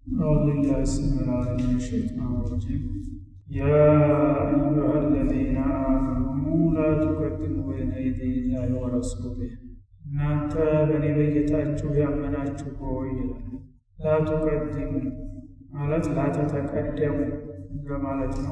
أعوذ بالله السميع العليم من الشيطان الرجيم يا أيها الذين آمنوا لا تقدموا بين يدي الله ورسوله እናንተ በእኔ በጌታችሁ ያመናችሁ ሆይ ይላል። ላቱቀድሙ ማለት ላተተቀደሙ በማለት ነው።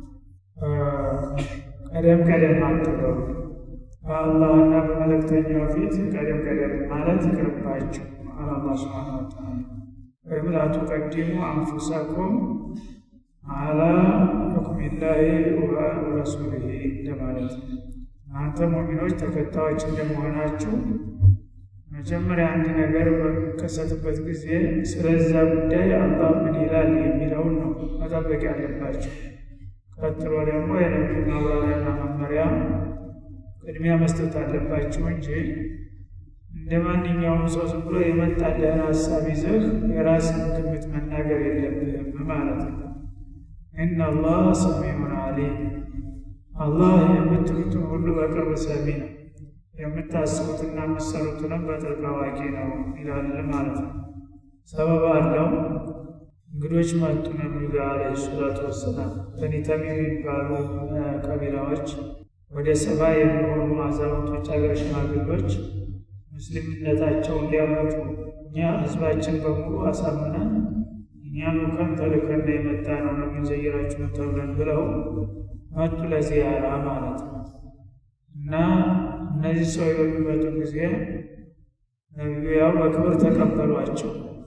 ቀደም ቀደም አትበሉ። በአላህና በመለክተኛው ፊት ቀደም ቀደም ማለት ይቅርባችሁ አለ አላህ ሱብሓነሁ ወተዓላ። ወይም ላቱቀድሙ አንፉሰኩም አላ ሁክሚላሂ ወረሱሊሂ እንደማለት ነው። እናንተ ሙእሚኖች ተከታዮች እንደመሆናችሁ መጀመሪያ አንድ ነገር በሚከሰትበት ጊዜ ስለዛ ጉዳይ አላህ ምን ይላል የሚለውን ነው መጠበቅ ያለባቸው። ቀጥሎ ደግሞ የነቢዩ ማብራሪያና መመሪያ ቅድሚያ መስጠት አለባቸው እንጂ እንደ ማንኛውም ሰው ዝም ብሎ የመጣልህን ሀሳብ ይዘህ የራስን ግምት መናገር የለብህም ማለት ነው። ኢነላህ ሰሚዑን አሊም አላህ የምትሉትን ሁሉ በቅርብ ሰሚ ነው፣ የምታስቡትና የምትሰሩትንም በጥልቅ አዋቂ ነው ይላል ማለት ነው። ሰበብ አለው። እንግዶች መጡ ነቢዩ ጋር ዓለይሂ ሰላቱ ወሰላም በኒ ተሚም የሚባሉ ቀቢላዎች ወደ ሰባ የሚሆኑ አዛውንቶች፣ አገር ሽማግሎች ሙስሊምነታቸውን ሊያመጡ እኛ ህዝባችን በሙሉ አሳምነን እኛኑ ከን ተልከን የመጣ ነው ነቢዩን ዘይራችሁን ተብለን ብለው መጡ ለዚያራ ማለት ነው። እና እነዚህ ሰዎች በሚመጡ ጊዜ ነቢዩ ያው በክብር ተቀበሏቸው።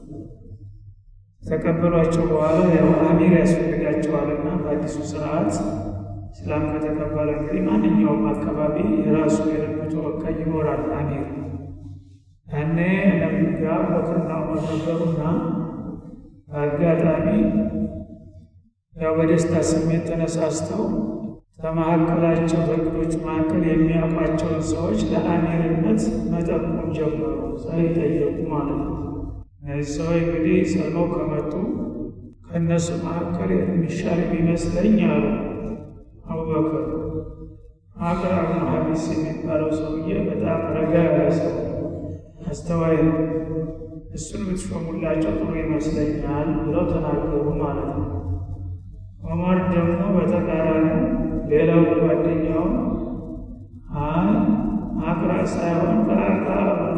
ተቀበሏቸው በኋላ ያው አሚር ያስፈልጋቸዋልና በአዲሱ ስርዓት እስላም ከተቀበለ እንግዲህ ማንኛውም አካባቢ የራሱ የልብ ተወካይ ይኖራል አሚር። ያኔ ነቢዩ ጋር በክርና ዑመር ነበሩና በአጋጣሚ ያው በደስታ ስሜት ተነሳስተው ከመካከላቸው በእንግዶቹ መካከል የሚያውቋቸውን ሰዎች ለአሚርነት መጠቆም ጀመሩ። ሳይጠየቁ ማለት ነው። እነዚህ ሰዎች እንግዲህ ሰልመው ከመጡ ከእነሱ መካከል የሚሻል የሚመስለኝ አሉ አቡበክር አቅራ ብኑ ሐቢስ የሚባለው ሰውዬ በጣም ረጋ ያለ ሰው አስተዋይ ነው። እሱን ብትሾሙላቸው ጥሩ ይመስለኛል ብለው ተናገሩ ማለት ነው። ዑመር ደግሞ በተቃራኒ ሌላው ጓደኛው አይ አቅራ ሳይሆን ከአቅራ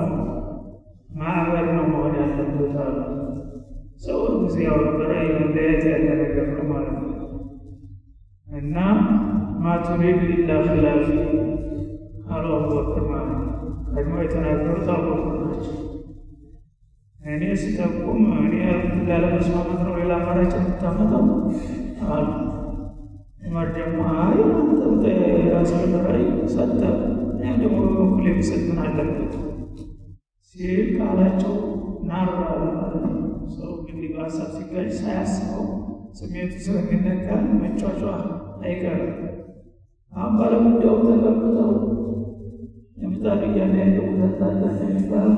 ማዕበል ነው መሆን ያለበት አሉ። ሰው ጊዜ ያው በራእይ መለያየት ያለ ነገር ነው ማለት ነው። እና ማቱሪድ ኢላ ኺላፊ አሉ አቡበክር ማለት ነው። ቀድሞ የተናገሩት አቡበክር ናቸው። እኔ ሲጠቁም እኔ ላለመስማማት ነው ሌላ አማራጭ የምታመጣው አሉ። ዑመር ደግሞ አይ አንተም የራስህን ራዕይ ሰጠህ፣ እኔ ደግሞ በበኩል የሚሰጥ ምን አለበት ሲል ቃላቸው ናራ ማለት ነው። ሰው እንግዲህ በሀሳብ ሲጋጭ ሳያስበው ስሜቱ ስለሚነካ መጫጫ አይቀርም። አሁን ባለጉዳዩ ተቀምጠው የምጣድ እያለ ያለው ተታለ የሚባል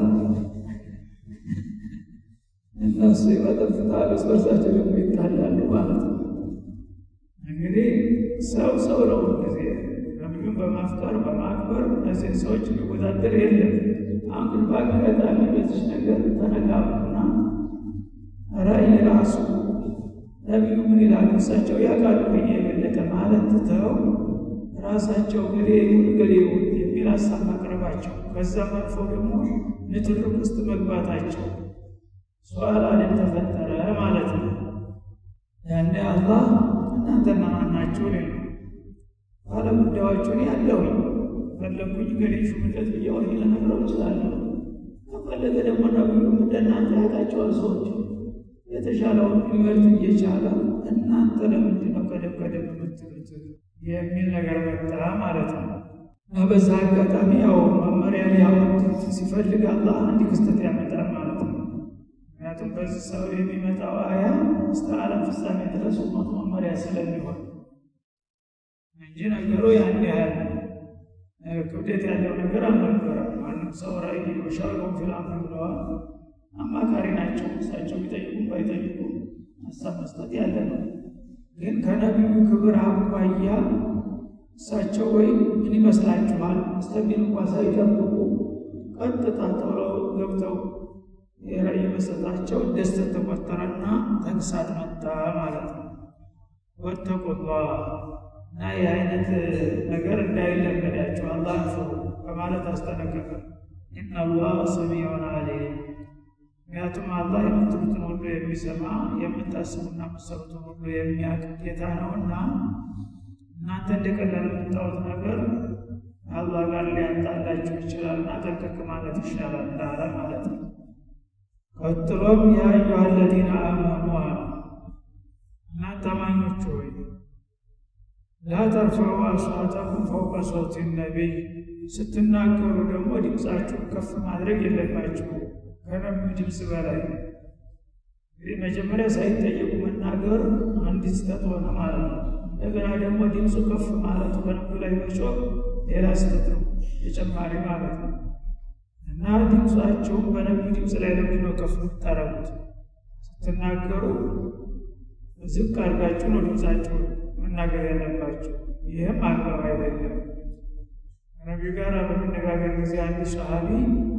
እነሱ ይመጠፍታሉ፣ እርስ በርሳቸው ደግሞ ይጣላሉ ማለት ነው። እንግዲህ ሰው ሰው ነው ጊዜ ነቢዩን በማፍቀር በማክበር እነዚህን ሰዎች የሚወዳደር የለም። አሁን ግን በአጋጣሚ በዚች ነገር ተነጋቡና ራእይ ራሱ ነቢዩ ምን ይላሉ እሳቸው ያውቃሉ ከኛ የበለጠ ማለት ትተው ራሳቸው ገሌ ይሁን ገሌ ይሁን የሚል ሀሳብ ማቅረባቸው ከዛም አልፎ ደግሞ ንትርክ ውስጥ መግባታቸው ሷላን ተፈጠረ ማለት ነው። ያኔ አላህ እናንተ ማን ናችሁ? ሌ ባለጉዳዮቹን ያለሁኝ ፈለግኩኝ ገሌ ሹምለት ብዬ ወዲህ ልነግረው እችላለሁ። ከፈለገ ደግሞ ነቢዩ እንደናንተ ያውቃቸዋል ሰዎች የተሻለውን ሊመርጥ እየቻለ እናንተ ለምንድን ነው ቀደም ቀደም የምትሉት የሚል ነገር መጣ ማለት ነው። እና በዛ አጋጣሚ ያው መመሪያ ሊያወጡት ሲፈልግ አላህ አንድ ክስተት ያመጣል ማለት ነው። ምክንያቱም በዚህ ሰው የሚመጣው አያ እስከ ዓለም ፍጻሜ ድረስ ኡመት መመሪያ ስለሚሆን እንጂ ነገሩ ያን ያህል ክብደት ያለው ነገር አልነበረም። ማንም ሰው ራእይ ወሻሪኩም ፊል አምር ብለዋል። አማካሪ ናቸው። እሳቸው ቢጠይቁም ባይጠይቁም ሀሳብ መስጠት ያለ ነው። ግን ከነቢዩ ክብር አኳያ እሳቸው ወይ ምን ይመስላችኋል እስተሚል እንኳ ሳይጠብቁ ቀጥታ ቶሎ ገብተው የራእይ መስጠታቸው ደስተት ተቆጠረና እሳት መጣ ማለት ነው። ወተቁላህ እና ይህ አይነት ነገር እንዳይለመዳቸው አላህን ፍሩ በማለት አስጠነቀቀ። ኢነላህ ሰሚዑን አሊም ምክንያቱም አላህ የምትሉትን ሁሉ የሚሰማ የምታስቡና የምትሰሩትን ሁሉ የሚያውቅ ጌታ ነውና እናንተ እንደ ቀላል የምታዩት ነገር አላህ ጋር ሊያጣላችሁ ይችላልና ጠንቀቅ ማለት ይሻላል እንዳለ ማለት ነው። ቀጥሎም ያ አዩሃ አለዚነ አመኑ አሉ እናንተ አማኞች ሆይ ላ ተርፈዑ አስዋተኩም ፈውቀ ሶውቲ ነቢይ ስትናገሩ ደግሞ ድምፃችሁን ከፍ ማድረግ የለባችሁ ከነቢዩ ድምፅ በላይ። እንግዲህ መጀመሪያ ሳይጠየቁ መናገር አንድ ስህተት ሆነ ማለት ነው። እንደገና ደግሞ ድምፁ ከፍ ማለቱ በነቢዩ ላይ መጮህ ሌላ ስህተት ነው ተጨማሪ ማለት ነው። እና ድምፃችሁን በነቢዩ ድምፅ ላይ ለምንድን ነው ከፍ የምታረጉት? ስትናገሩ ዝቅ አድርጋችሁ ነው ድምፃችሁን መናገር ያለባቸው። ይህም አግባብ አይደለም። ከነቢዩ ጋር በመነጋገር ጊዜ አንድ ሰሃቢ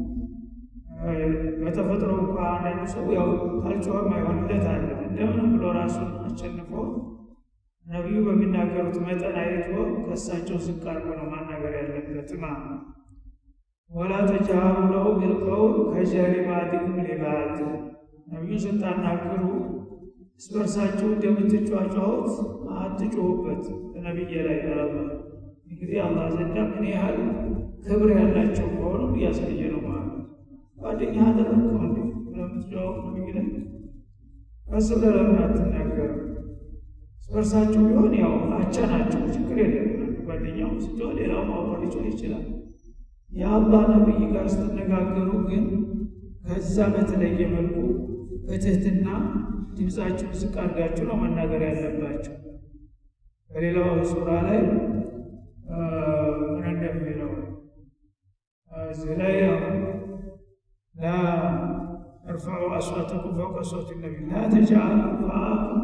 በተፈጥሮ እንኳ አንዳንዱ ሰው ያው ካልጮኸም አይሆንለት አለ። እንደምንም ብሎ ራሱን አሸንፎ ነቢዩ በሚናገሩት መጠን አይቶ ከእሳቸው ዝቅ አድርጎ ነው ማናገር ያለበት ማለት ነው። ወላ ተጃሃሩ ለሁ ቢልቀውል ከጀህሪ ባዕድኩም ሊባዕድ ነቢዩን ስታናግሩ እርስ በርሳችሁ እንደምትጫጫሁት አትጮሁበት በነቢይ ላይ ያለ እንግዲህ አላህ ዘንዳ ምን ያህል ክብር ያላቸው መሆኑ እያሳየ ነው ማለት ነው። ጓደኛ አደረግከው እንዲ ለምትጫወት ነቢይ ላይ ቀስ ብለህ ለምን አትናገርም? እርስ በርሳችሁ ቢሆን ያው አቻ ናቸው፣ ችግር የለም። ጓደኛው ስትሆን ሌላው ማወር ሊችል ይችላል። የአላህ ነቢይ ጋር ስትነጋገሩ ግን ከዛ በተለየ መልኩ በትህትና ድምፃችሁን ዝቅ አድርጋችሁ ነው መናገር ያለባቸው። በሌላው ሱራ ላይ ምን እንደሚለው እዚህ ላይ ላ እርፈዑ አስዋተኩም ፈውቀ ሶውቲ ነቢይ ላ ተጅዐሉ ዱዓአኩም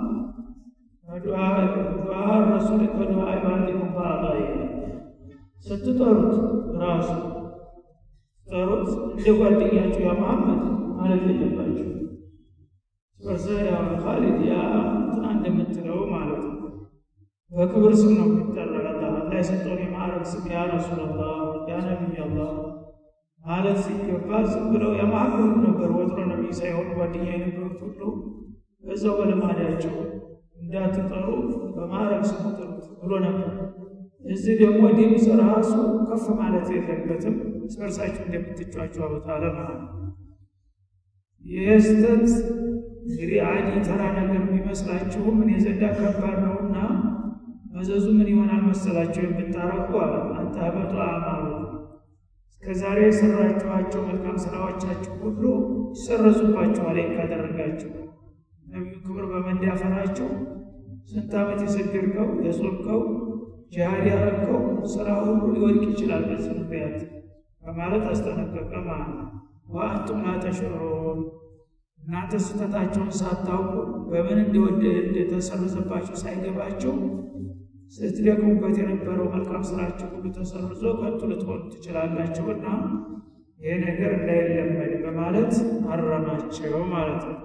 ዱዓ ረሱል ከዱዓ ባዕዲኩም ባዕዳ ስትጠሩት ራሱ ስትጠሩት እንደ ጓደኛችሁ ያ መሐመድ ማለት የለባችሁ ስበርሰ ያ ካሊድ ያ እንትና እንደምትለው ማለት ነው። በክብር ስም ነው የሚጠራ አላህ አላህ የሰጠውን የማዕረግ ስም ያ ረሱላላህ ያ ነቢይ አላህ ማለት ሲገባ ዝም ብለው የማዕረግ ነበር ወትሮ ነቢይ ሳይሆን ጓደኛ የነበሩት ሁሉ በዛው በልማዳቸው እንዳትጠሩ በማዕረግ ስም ጥሩት ብሎ ነበር። እዚህ ደግሞ ድምፅ ራሱ ከፍ ማለት የለበትም። እርስ በርሳችሁ እንደምትጫጩ አለ ማለት ነው። ይህ ስህተት እንግዲህ አዲ ተራ ነገር ቢመስላችሁም እኔ ዘንዳ ከባድ ነውና መዘዙ ምን ይሆናል መሰላቸው የምታረቁ አንታበጡ አማሉ እስከዛሬ የሰራችኋቸው መልካም ስራዎቻችሁ ሁሉ ይሰረዙባችኋል። ካደረጋችሁ ነቢዩ ክብር በመዳፈራቸው ስንት ዓመት የሰገድከው የጾምከው ጂሃድ ያረግከው ስራ ሁሉ ሊወድቅ ይችላል በዚህ ምክንያት በማለት አስጠነቀቀ ማለት ነው። ወአንቱም ላ ተሽዑሩን እናንተ ስህተታቸውን ሳታውቁ በምን እንደወደ እንደተሰረዘባቸው ሳይገባቸው ስትደክሙበት የነበረው መልካም ስራቸው ሁሉ ተሰርዞ ከንቱ ልትሆኑ ትችላላችሁ እና ይሄ ነገር እንዳይለመድ በማለት አረማቸው ማለት ነው።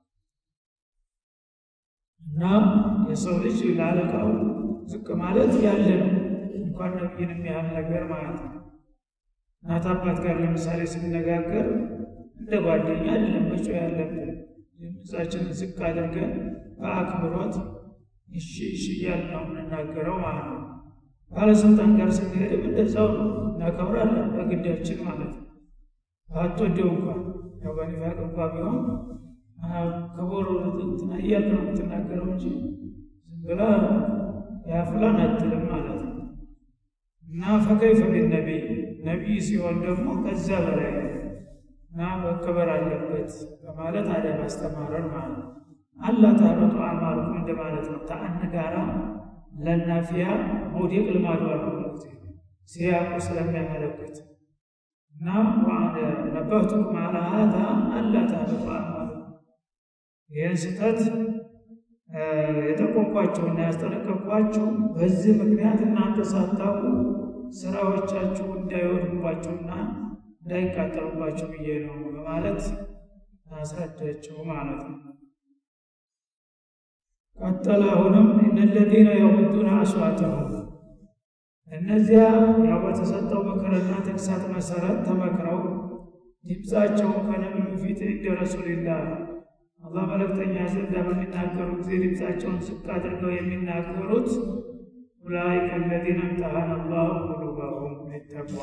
እና የሰው ልጅ ላለቃው ዝቅ ማለት ያለ ነው፣ እንኳን ነቢይን የሚያህል ነገር ማለት ነው። እናት አባት ጋር ለምሳሌ ስንነጋገር እንደ ጓደኛ አይደለም መጮህ ያለብን። ድምፃችንን ዝቅ አድርገን በአክብሮት እሺ እሺ እያልን ነው የምንናገረው ማለት ነው። ባለስልጣን ጋር ስንሄድም እንደዛው ነው፣ እናከብራለን በግዳችን ማለት ነው። አትወደው እንኳን ያው በኒፋቅ እንኳ ቢሆን ክቡር እንትና እያልክ ነው የምትናገረው እንጂ ዝም ብላ ያ ፉላን አትልም ማለት ነው። እና ፈከይፈ ቢነቢይ ነቢይ ሲሆን ደግሞ ከዛ በላይ እና መከበር አለበት በማለት አደብ አስተማረን ማለት ነው። አላ ታህበጡ አዕማሉኩም እንደማለት ነው። ተአን ጋራ ለናፊያ መውደቅ ልማዱ አሉ ሲያቁ ስለሚያመለክት እና ነበህቱኩም አላ ሀዛ አላ ታህበጡ አዕማሉኩም ይህን ስህተት የጠቆምኳቸውና ያስጠነቀቅኳቸው በዚህ ምክንያት እናንተ ሳታውቁ ስራዎቻችሁ እንዳይወድባቸውና እንዳይቃጠሉባቸው ብዬ ነው በማለት አስረዳቸው ማለት ነው። ቀጠለ አሁንም እነለዚነ የሙዱነ አስዋተሁም እነዚያ ያው በተሰጠው ምክርና ተግሳት መሰረት ተመክረው ድምፃቸውን ከነቢዩ ፊት እንደ ረሱልላህ አላህ መልእክተኛ ዘንድ በሚናገሩ ጊዜ ድምፃቸውን ዝቅ አድርገው የሚናገሩት ኡላይከ አለዚነ እምተሐነ አላሁ ቁሉበሁም ሊተቅዋ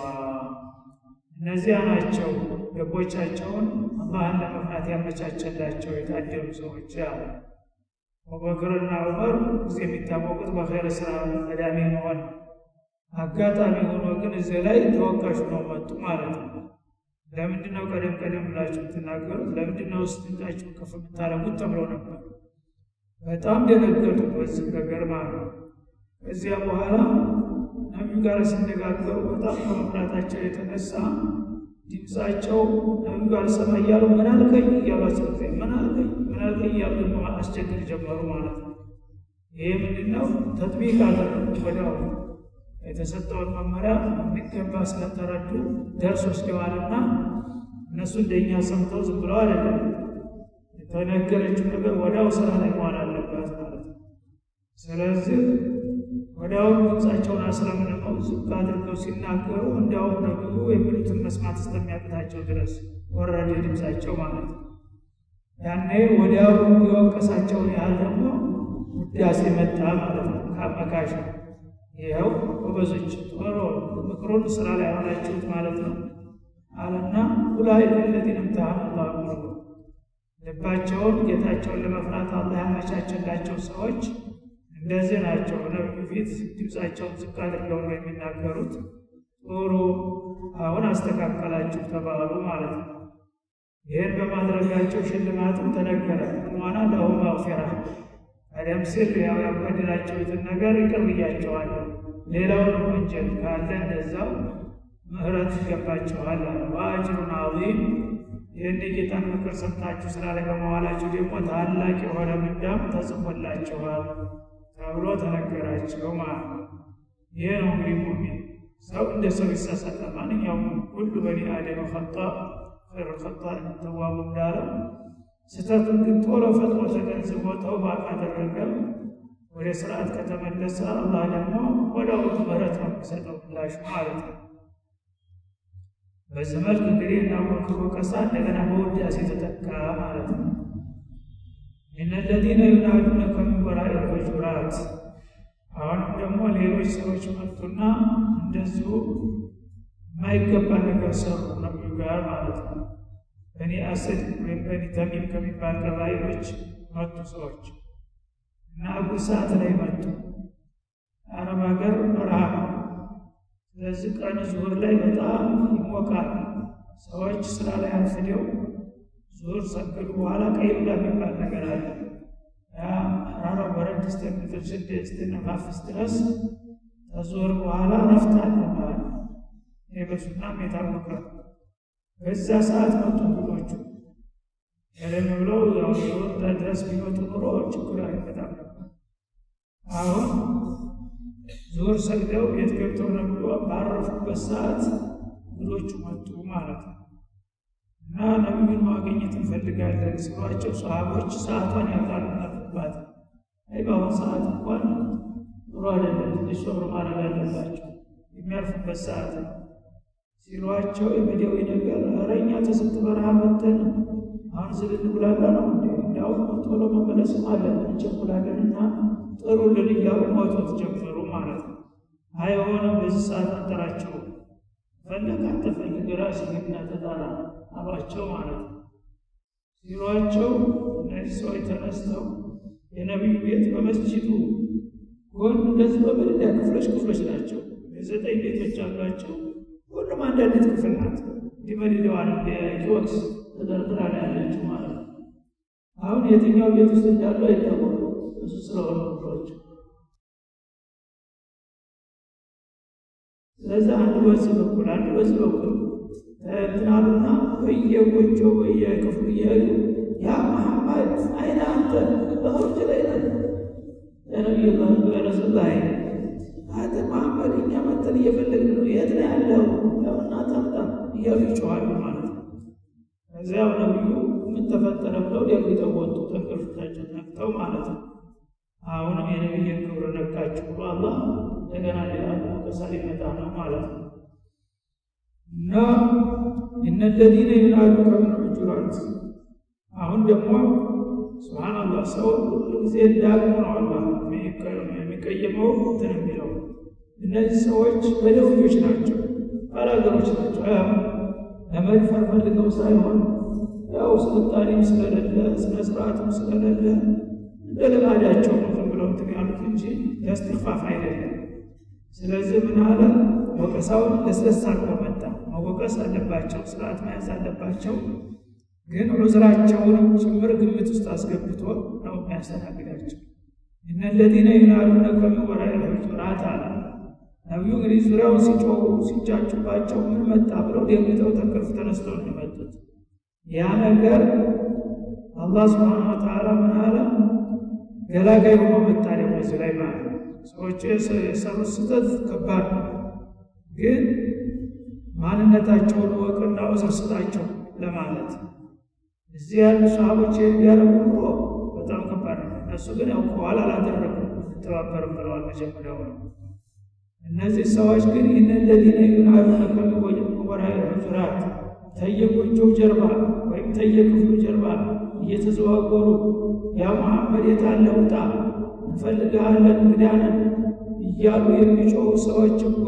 እነዚያ ናቸው ልቦቻቸውን አላህን ለመፍራት ያመቻቸላቸው የታደሉ ሰዎች አለ። አቡበክርና ዑመር ጊዜ የሚታወቁት በኸይር ስራ ቀዳሚ መሆን አጋጣሚ ሆኖ ግን እዚህ ላይ ተወቃሽ ነው መጡ ማለት ነው። ለምንድን ነው ቀደም ቀደም ብላችሁ የምትናገሩት? ለምንድን ነው ውስጥ ድምፃችሁን ከፍ የምታደርጉት? ተብለው ነበር። በጣም ደነገጡ በዚህ ነገር ማለት ነው። ከዚያ በኋላ ነቢዩ ጋር ሲነጋገሩ በጣም ከመፍራታቸው የተነሳ ድምፃቸው ነቢዩ ጋር ሰማ እያሉ ምን አልከኝ እያሏቸው ጊዜ ምን አልከኝ ምን አልከኝ እያሉ ደግሞ አስቸግር ጀመሩ ማለት ነው። ይሄ ምንድን ነው? ተጥቢቅ አደረጉ ወዲያው የተሰጠውን መመሪያ የሚገባ ስለተረዱ ደርስ ወስደዋልና እነሱ እንደኛ ሰምተው ዝም ብለው አይደለም። የተነገረችው ነገር ወዲያው ስራ ላይ መዋል አለባት ማለት ነው። ስለዚህ ወዲያውኑ ድምፃቸውን አስረምንመው ዝቅ አድርገው ሲናገሩ እንዲያውም ነብዩ የሚሉትን መስማት እስከሚያቅታቸው ድረስ ወረደ ድምፃቸው ማለት ነው። ያኔ ወዲያው የወቀሳቸውን ያህል ደግሞ ውዳሴ መጣ ማለት ነው ከአመካሽ ይኸው ጎበዞች ቶሎ ምክሩን ስራ ላይ ያሆናችሁት ማለት ነው አለና ኡላኢከ አለዚነ እምተሐነ አላሁ ቁሉበሁም ልባቸውን ጌታቸውን ለመፍራት አላህ ያመቻቸላቸው ሰዎች እንደዚህ ናቸው። ነቢዩ ፊት ድምፃቸውን ዝቅ አድርገው ነው የሚናገሩት። ጥሩ አሁን አስተካከላችሁ ተባሉ ማለት ነው። ይህን በማድረጋቸው ሽልማትም ተነገረ። ሆና ለሁም መግፊራ ቀደም ሲል ያው ያበደላችሁትን ነገር ይቅር ብያቸዋለሁ፣ ሌላውን ወንጀል ካለ እንደዛው ምህረት ይገባቸዋል አለ። ወአጅሩን ዐዚም ይህን የጌታን ምክር ሰምታችሁ ስራ ላይ በመዋላችሁ ደግሞ ታላቅ የሆነ ምንዳም ተጽፎላችኋል ተብሎ ተነገራቸው ማለት ነው። ይህ ነው እንግዲህ ሙእሚን ሰው እንደ ሰው ይሳሳታል። ማንኛውም ሁሉ በኒ አደም ኸጣ ኸይሩ ኸጣ ተዋቡ እንዳለው ስህተቱን ግን ቶሎ ፈጥኖ ተገንዝቦ ተውባ ካደረገ ወደ ስርዓት ከተመለሰ አላህ ደግሞ ወዲያው ምህረት ነው የሚሰጠው ምላሽ ማለት ነው። በዚህ መልክ እንግዲህ እና ሞክሮ ቀሳ እንደገና በውዳሴ ተተካ ማለት ነው። ኢነ ለዚነ ዩናዱነከ ሚን ወራኢ ልሑጁራት አሁንም ደግሞ ሌሎች ሰዎች መጡና እንደዚሁ የማይገባ ነገር ሰሩ ነቢዩ ጋር ማለት ነው። በኒ አሰድ ወይም በኒ ተሚም ከሚባል ቀባይሎች መጡ ሰዎች እና አቡ ሰዓት ላይ መጡ። አረብ ሀገር በረሃ ነው። ስለዚህ ቀን ዙሁር ላይ በጣም ይሞቃል። ሰዎች ስራ ላይ አንፍደው ዙሁር ሰገዱ በኋላ ቀይሉላ የሚባል ነገር አለ። ያ ራራ በረድ እስከሚጥል ሽድ እስክንፋፍስ ድረስ ከዙሁር በኋላ ረፍት አለ ማለት ነው። ይህ በሱናም የታወቀ በዛ ሰዓት መጡ እንግዶቹ። ቀደም ብለው ያው ዙሁር ድረስ ቢመጡ ኑሮ ችግር አይመጣም ነበር። አሁን ዙሁር ሰግደው ቤት ገብተው ነብሎ ባረፉበት ሰዓት እንግዶቹ መጡ ማለት ነው። እና ነቢዩን ማግኘት እንፈልጋለን ሲሏቸው ሰሃቦች ሰዓቷን ያውቃሉ ነፍባት አይ በአሁን ሰዓት እንኳን ጥሩ አይደለም፣ ትንሽ ሶብር ማድረግ አለባቸው የሚያርፉበት ሰዓት ነው ሲሏቸው የመዲያዊ ነገር ኧረ እኛ ተስንት በረሃ መተን አሁን ዝልን ብላላ ነው እንዴ እንዲያውም ቶሎ መመለስም አለን እንቸኩላለን እና ጥሩልን እያሉ ሞቶት ጀመሩ ማለት ነው። አይሆንም በዚህ ሰዓት አንጠራቸው ፈለግ አትፈልግ ራስህ ሂድና ተጣራ አሏቸው ማለት ነው። ሲሏቸው እነዚህ ሰዎች ተነስተው የነቢዩ ቤት በመስጂዱ ጎን እንደዚህ በመደዳ ክፍሎች ክፍሎች ናቸው። የዘጠኝ ቤቶች አሏቸው። ሁሉም አንዳንዲት ክፍል ናት። እንዲህ መደዳዋን እንደ ኪዮክስ ተደርድራ ነው ያለችው ማለት ነው። አሁን የትኛው ቤት ውስጥ እንዳሉ አይታወቁም። እሱ ስለሆኑ ክፍሎች ስለዚህ አንዱ በዚህ በኩል አንዱ በዚህ በኩል እንትናሉና በየጎጆ በየክፍሉ እየሄዱ ያ መሐመድ አይነ አንተ በኸርጅ ላይ ነ የነቢዩ ረሱላ አንተ መሐመድ እኛ መጠን እየፈለግን ነው፣ የት ነው ያለው? ያውና ታምጣ እያሉ ይጮኋሉ ማለት ነው። ከዚያው ነቢዩ ምን ተፈጠረ ብለው ደንግጠው ወጡ፣ ተንቀልፍታቸው ነቅተው ማለት ነው። አሁንም የነቢይን ክብር ነካችሁ ብሎ አላህ እንደገና ሌላ ወቀሳ ሊመጣ ነው ማለት ነው እና እነለዚነ ዩናዱከ ሚን ሑጁራት አሁን ደግሞ ስብሓናላህ ሰው ሁሉ ጊዜ ዳግሞ ነው አላህ የሚቀየመው እንትን የሚለው እነዚህ ሰዎች በደውዮች ናቸው ባላገሮች ናቸው ያ ለመድፈር ፈልገው ሳይሆን ያው ስልጣኔም ስለሌለ ስነ ስርዓትም ስለሌለ እንደ ልማዳቸው ነው ዝም ብለው እንትን ያሉት እንጂ ለስትክፋፍ አይደለም ስለዚህ ምን አለ ወቀሳውን ለስለስ አድርጎ መጣ መወቀስ አለባቸው ስርዓት መያዝ አለባቸው ግን ዑዝራቸውንም ጭምር ግምት ውስጥ አስገብቶ ነው የሚያስተናግዳቸው እነ ለዚነ ዩናዱነከ ሚን ወራኢ ልሑጁራት አለ ነቢዩ እንግዲህ ዙሪያውን ሲጮሁ ሲጫጩባቸው ምን መጣ ብለው ደንግጠው ተንቅልፍ ተነስተው እንደመጡት ያ ነገር አላህ ስብሓን ወተዓላ ምን አለ ገላጋይ ሆኖ መጣ ደግሞ እዚህ ላይ ማለት ሰዎች የሰሩት ስህተት ከባድ ነው ግን ማንነታቸውን ወቅና ዑዝር ስጣቸው ለማለት እዚህ ያሉ ሰሃቦች ያደረጉ ኑሮ በጣም ከባድ ነው እነሱ ግን ያውቀዋል አላደረጉም እንተባበርም ብለዋል መጀመሪያው ነው እነዚህ ሰዎች ግን ይህን ለዚነ ዩናዱነከ ሚን ወራኢ ልሑጁራት ተየጎጆው ጀርባ ወይም ተየክፍሉ ጀርባ እየተዘዋወሩ ያ መሐመድ የታለ ውጣ እንፈልግሃለን እንግዳንን እያሉ የሚጮሁ ሰዎች እኮ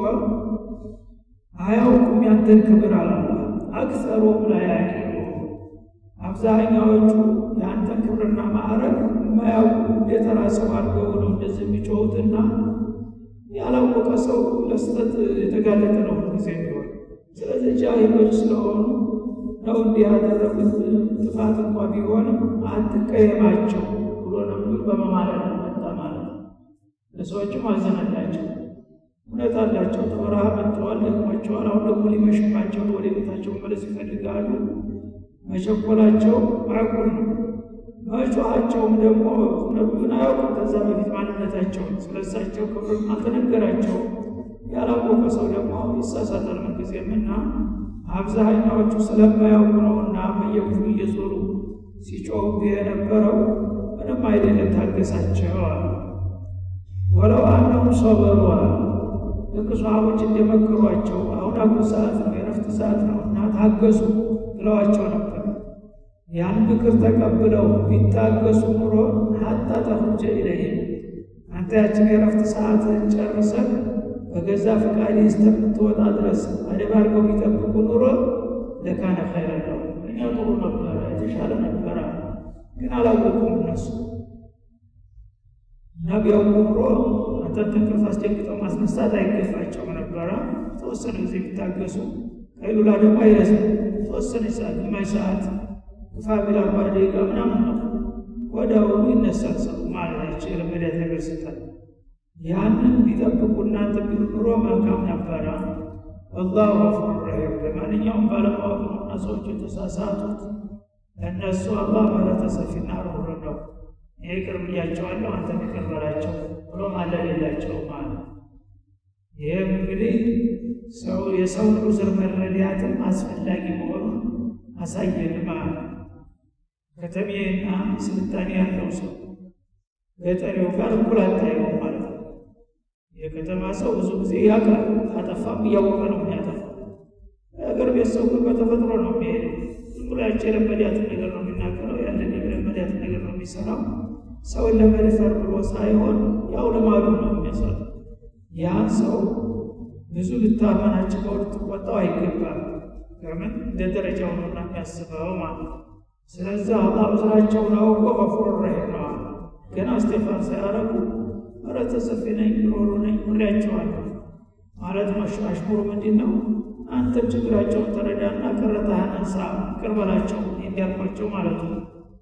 አያውቁም ያንተን ክብር አላላ አክሰሩም ላይ ያቂሉ አብዛኛዎቹ የአንተን ክብርና ማዕረግ የማያውቁ እንደተራ ሰው አድርገው ነው እንደዚህ የሚጮሁትና ያላወቀ ሰው ለስተት የተጋለጠ ነው ጊዜ ቢሆን ስለዚህ ጃሂሎች ስለሆኑ ነው እንዲህ ያደረጉት ጥፋት እንኳ ቢሆንም አትቀየማቸው ብሎ ነብዩ በመማለድ መጣ ማለት ነው ለሰዎችም አዘነላቸው እውነት አላቸው ተበረሃ መጥተዋል ደክሟቸዋል አሁን ደግሞ ሊመሽባቸው ወደ ቤታቸው መለስ ይፈልጋሉ መቸኮላቸው ማዕቁል ነው መጮኋቸውም ደግሞ ነብዩን አያውቁም ከዛ በፊት ማንነታቸውን ስለሳቸው ክብር አልተነገራቸው ያላወቀ ሰው ደግሞ ይሳሳታል ምንጊዜምና አብዛኛዎቹ ስለማያውቁ ነውና በየክፍሉ እየዞሩ ሲጮሁ የነበረው ምንም አይደለም ታገሳቸው አሉ ወለው አነሁም ሰበሩ አሉ ልክ ሰሃቦች እንደመከሯቸው አሁን አጉ ሰዓት ነው የረፍት ሰዓት ነው እና ታገሱ ብለዋቸው ነበር ያን ምክር ተቀብለው ቢታገሱ ኑሮ ሀታ ተኽሩጀ ኢለይህም አንተ ያችን የረፍት ሰዓትን ጨርሰህ በገዛ ፈቃድ እስከምትወጣ ድረስ አደብ አድርገው ቢጠብቁ ኑሮ ለካነ ኸይረ ነው እኛ ጥሩ ነበረ የተሻለ ነበረ ግን አላወቁም እነሱ እና ቢያውቁ ኑሮ አንተን ተንቅልፍ አስደንግጠው ማስነሳት አይገባቸው ነበረ ተወሰነ ጊዜ ቢታገሱ ከይሉላ ደግሞ አይረዝም ተወሰነ ሰዓት ግማሽ ሰዓት ግፋ ቢል አርባ ደቂቃ ምናምን ነው ወዲያውኑ ይነሳል ሰው ማለት አይችል የለመዳት ነገር ስታል ያንን ቢጠብቁ እናንተ ቢሉ ኑሮ መልካም ነበረ ወላሁ ገፉር ረሂም ለማንኛውም ባለማወቅ ነውና ሰዎች የተሳሳቱት ለእነሱ አላህ ምህረተ ሰፊና ርኅሩህ ነው እኔ ይቅር ብያቸዋለሁ አንተ ይቅር በላቸው ብሎ ማለል የላቸው ማለት ይህም እንግዲህ ሰው የሰውን ዑዝር መረዳትም አስፈላጊ መሆኑን አሳየን ማለት ከተሜና ስልጣኔ ያለው ሰው ገጠሬው ጋር እኩል አታየውም ማለት ነው የከተማ ሰው ብዙ ጊዜ ያውቃል ካጠፋም እያወቀ ነው የሚያጠፋው የሀገር ቤት ሰው ግን በተፈጥሮ ነው የሚሄደው ዝም ብሎ ያቸው የለመዳትን ነገር ነው የሚናገረው ያለን የለመዳትን ነገር ነው የሚሰራው ሰውን ለመድፈር ብሎ ሳይሆን ያው ልማዱ ነው የሚያሰራው ያን ሰው ብዙ ልታመናቸው ልትቆጣው አይገባም ለምን እንደ ደረጃው ነውና የሚያስበው ማለት ነው ስለዚህ አላህ ዑዝራቸውን አውቆ ገፉር ረሂም ነው ገና እስቴፋን ሳያረጉ ምህረተ ሰፊ ነኝ ሮሮ ነኝ ምሬያቸዋለሁ ማለት አሽሙሩ ምንድን ነው አንተም ችግራቸውን ተረዳና ቅሬታህን አንሳ ይቅር በላቸው እንዲያልኳቸው ማለት ነው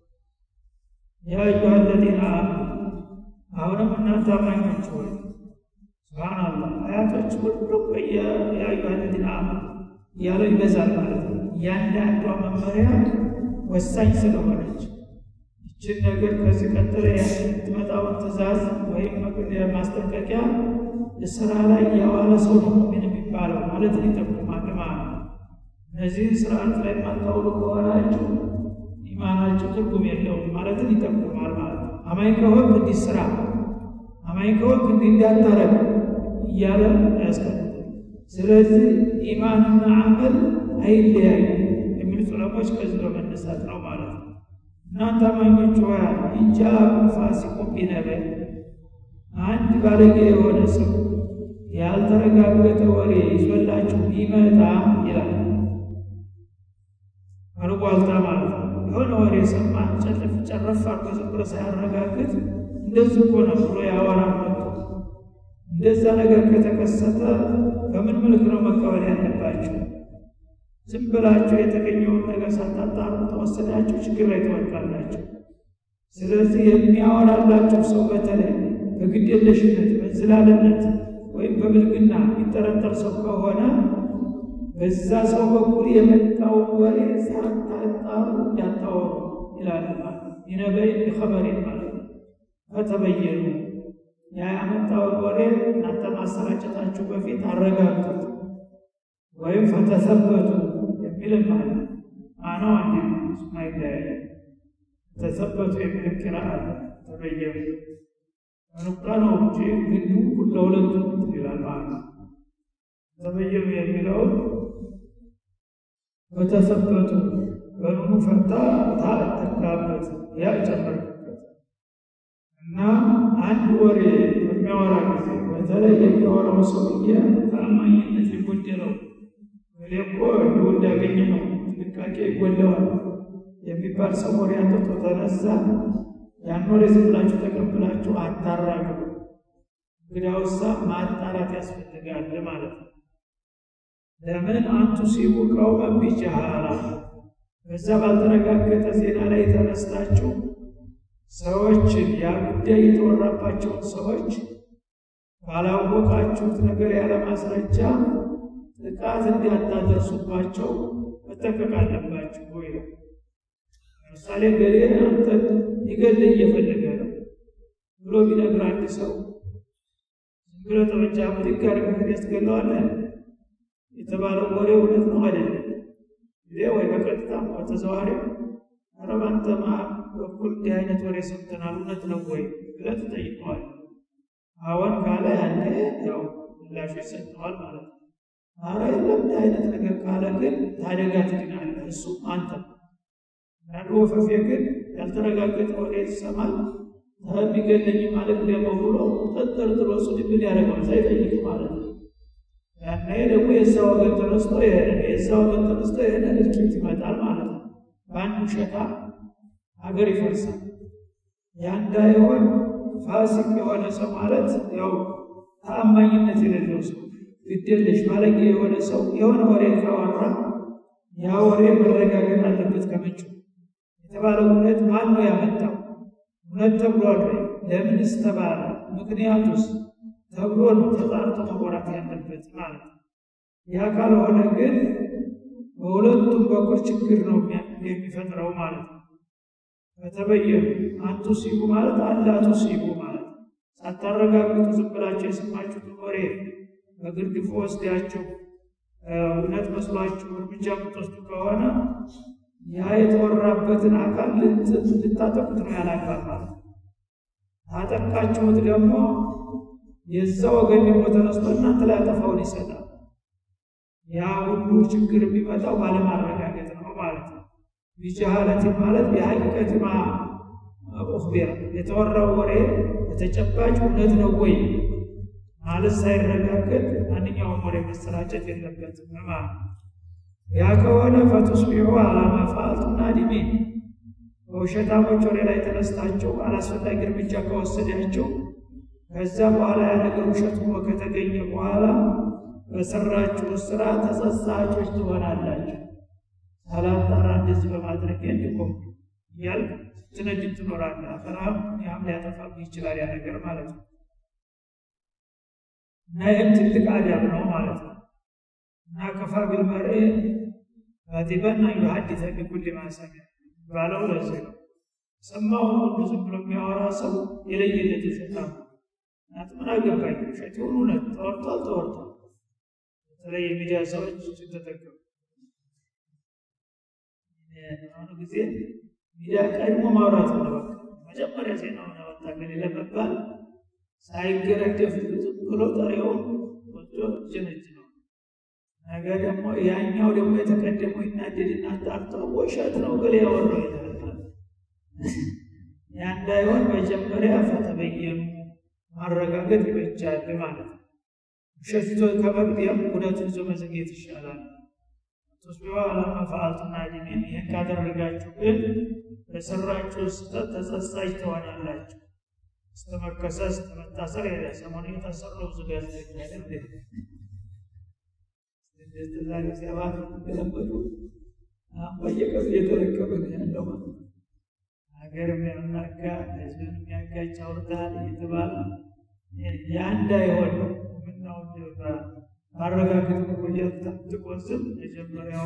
ያ አዩሃ አለዚነ አመኑ አሁንም እናንተ አማኞች ሆይ ስብሓናላህ አያቶች ሁሉም ያ አዩሃ አለዚነ አመኑ እያለው ይበዛል ማለት ነው እያንዳንዷ መመሪያ ወሳኝ ስለሆነች ይችን ነገር ከዚህ ቀጥለ የምትመጣውን ትእዛዝ ወይም ማስጠንቀቂያ ስራ ላይ ያዋለ ሰው ነው ሙእሚን የሚባለው ማለትን ይጠቁማል ማለት ነው። እነዚህን ስርዓት ላይ የማታውሉ ከሆናችሁ ኢማናችሁ ትርጉም የለውም ማለትን ይጠቁማል ማለት ነው። አማኝ ከሆንክ እንዲህ ስራ አማኝ ከሆንክ እንዲህ እንዳታረግ እያለ ያስቀምጣል። ስለዚህ ኢማንና አመል አይለያዩ የሚሉት ዑለሞች ከዚህ በመነሳት ነው ማለት ነው። እናንተ አማኞች ሆይ ኢንጃአኩም ፋሲቁን ቢነበእ አንድ ባለጌ የሆነ ሰው ያልተረጋገጠ ወሬ ይዞላችሁ ቢመጣ ይላል። አልቧልታ ማለት ነው። የሆነ ወሬ ሰማ ጨለፍ ጨረፍ አድርጎ ዝም ብሎ ሳያረጋግጥ እንደዚህ እኮ ነው ብሎ ያወራል መጥቶ እንደዛ ነገር ከተከሰተ በምን ምልክ ነው መቀበል ያለባቸው? ዝም ብላችሁ የተገኘውን ነገር ሳታጣሩ ተወሰዳችሁ ችግር ላይ ትወድቃላችሁ። ስለዚህ የሚያወራላችሁ ሰው በተለይ በግዴለሽነት በዝላልነት ወይም በብልግና የሚጠረጠር ሰው ከሆነ በዛ ሰው በኩል የመጣውን ወሬ ሳታጣሩ እንዳታወሩ ይላል። ይነበይ ቢኸበሬ ማለት ነው። ከተበየኑ ያ ያመጣውን ወሬ እናንተ ማሰራጨታችሁ በፊት አረጋግጡት ወይም ፈተሰበቱ የሚል ማለት አነው አንድ ማይለያየ ተሰበቱ የሚል ቂራ አለ። ተበየኑ ኑቅጣ ነው እንጂ ግዱ ለሁለቱ ይላል ማለት ነው። ተበየኑ የሚለውን በተሰበቱ በኑኑ ፈታ ታ ተካበት ያ ጨመርክበት እና አንድ ወሬ በሚያወራ ጊዜ በተለይ የሚያወራው ሰውዬ ተአማኝነት የጎደለው ወሬ እኮ እንዲሁ እንዳገኘ ነው ጥንቃቄ ይጎለዋል የሚባል ሰው ወሬ አንጥቶ ተነሳ። ያን ወሬ ዝም ብላችሁ ተቀብላችሁ አታራግቡ። እንግዲያውሳ ማጣራት ያስፈልጋል ማለት ነው። ለምን አንቱ ሲቡ ቀውመን ቢጀሃላ በዛ ባልተረጋገጠ ዜና ላይ ተነስታችሁ ሰዎችን ያ ጉዳይ የተወራባቸውን ሰዎች ባላወቃችሁት ነገር ያለ ማስረጃ ጥቃት እንዲያታደርሱባቸው መጠንቀቅ አለባችሁ ወይ ነው። ለምሳሌ ገሌ አንተን ሊገድል እየፈለገ ነው ብሎ ቢነግር አንድ ሰው ዝም ብለህ ጠመንጃ ብድግ አድርገህ ያስገለዋለህ የተባለው ወሬ እውነት ነው አይደለም? ጊዜ ወይ በቀጥታ በተዘዋዋሪ ኧረ ባንተማ በኩል እንዲህ አይነት ወሬ ሰምተናል እውነት ነው ወይ ብለህ ትጠይቀዋል። አዎን ካለ ያኔ ያው ምላሹ ይሰጠዋል ማለት ነው። ኧረ የለም እንዲህ አይነት ነገር ካለ ግን ታደጋ ትድናለህ፣ እሱ አንተ አንዱ ወፈፌ ግን ያልተረጋገጠ ወሬ ይሰማል የሚገለኝ ማለት ደግሞ ብሎ ተጠርጥሮ እሱ ድብል ያደረገዋል ሳይጠይቅ ማለት ነው። ያኔ ደግሞ የዛ ወገን ተነስቶ ይሄደ የዛ ወገን ተነስቶ ይሄደ እልቂት ይመጣል ማለት ነው። በአንድ ውሸታ ሀገር ይፈርሳል። ያ እንዳይሆን ፋሲቅ የሆነ ሰው ማለት ያው ተአማኝነት የሌለው ሰው ግዴለሽ ባለጌ የሆነ ሰው የሆነ ወሬ ካወራ ያ ወሬ መረጋገጥ አለበት ከምንጩ የተባለው እውነት ማን ነው ያመጣው? እውነት ተብሏል ወይ? ለምንስ ተባለ? ምክንያቱስ ተብሎ ነው ተጣርቶ መወራት ያለበት ማለት ነው። ያ ካልሆነ ግን በሁለቱም በኩል ችግር ነው የሚፈጥረው ማለት ነው። በተበየኑ አንቱ ሲቡ ማለት አላቱ ሲቡ ማለት ነው። ሳታረጋግጡ ዝም ብላችሁ የሰማችሁትን ወሬ በግርድፉ ወስዳችሁ እውነት መስሏችሁ እርምጃ የምትወስዱ ከሆነ ያ የተወራበትን አካል ልታጠቁት ነው ያላግባብ ማለት ነው። ታጠቃችሁት ደግሞ የዛ ወገን ደግሞ ተነስቶ እናንተ ላይ አጠፋውን ይሰጣል። ያ ሁሉ ችግር የሚመጣው ባለማረጋገጥ ነው ማለት ነው። ቢጀሃለት ማለት የሀቂቀት ማ ኡኽቢራ የተወራው ወሬ በተጨባጭ እውነት ነው ወይ ማለት ሳይረጋገጥ ማንኛውም ወሬ መሰራጨት የለበትም ማለት ነው። ያ ከሆነ ፈቱስቢሑ አላማ ፈአልቱም ናዲሚን በውሸታሞች ወሬ ላይ ተነስታችሁ አላስፈላጊ እርምጃ ከወሰዳችሁ ከዛ በኋላ ያ ነገር ውሸት ሆኖ ከተገኘ በኋላ በሰራችሁ ስራ ተጸጻቾች ትሆናላችሁ። ሳላጣራ እንደዚህ በማድረግ እንዲቆም እያልክ ስትነድድ ትኖራለህ። አኸራም ያም ሊያጠፋብህ ይችላል ያ ነገር ማለት ነው። እና ይህም ትልቅ አዳብ ነው ማለት ነው። እና ከፋ ቢልመርእ ካዚበን አን ዩሐዲሰ ቢኩሊ ማ ሰሚዐ ባለው ለዚህ ነው። ሰማውን ሁሉ ዝም ብሎ የሚያወራ ሰው የለየለት የሰጣ እናት ምን አገባኝ ውሸት ይሁን እውነት ተወርቷል ተወርቷል። በተለይ የሚዲያ ሰዎች ተጠቀሙ። አሁኑ ጊዜ ሚዲያ ቀድሞ ማውራት ነው። በቃ መጀመሪያ ዜናውን ያወጣ ግን ለመባል ሳይገረደፍ ዝም ብሎ ጠሬውን ወስዶ ጭንጭ ነው። ነገ ደግሞ ያኛው ደግሞ የተቀደመው ይናደድና ጣርቶ ውሸት ነው ገሌ ያወራው ይላል። ያ እንዳይሆን መጀመሪያ ፈተበየኑ ማረጋገጥ ይበጃል ማለት ነው። ውሸት ይዞ ከመቅደም እውነትን ይዞ መዘግየት ይሻላል። ቱስቢሑ ዐላ ማ ፈዐልቱም ናዲሚን። ይህን ካደረጋችሁ ግን በሰራችሁ ስህተት ተጸጻች ትሆናላችሁ። እስከ መከሰስ እስከ መታሰር ሄደ። ሰሞኑ የታሰሩ ብዙ ጋር ያስገኛል። እንደዛ ጊዜ አባት ገለበጡ በየቀኑ እየተረከበ ነው ያለው ማለት ነው። ሀገር የሚያናጋ ህዝብን የሚያጋጭ አውርታል እየተባለ ያ እንዳይሆን ነው ምናው ማረጋገጥ መቆየት ጠብቆ ዝም መጀመሪያው